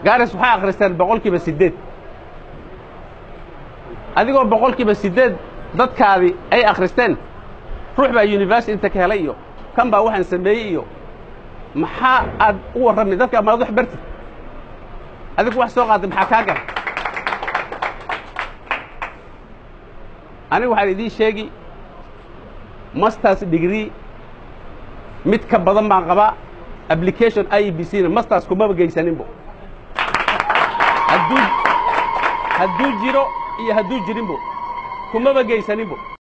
gaaris waxay akhristeen boqolkiiba siddeed adigoo boqolkiiba siddeed dadkaadii ay akhristeen ruux baa university inta ka helay iyo kan baa waxaan sameeyey iyo maxaa aad u warrami dadka amaad wax bartid adigu wax soo qaatay maxaa kaa gara aniga waxaan idiin sheegi masters degree mid ka badan baan qabaa application i b c na masters kumaba geysaninbo hadduu hadduu jiro iyo hadduu jirinbo kumaba geysaninbo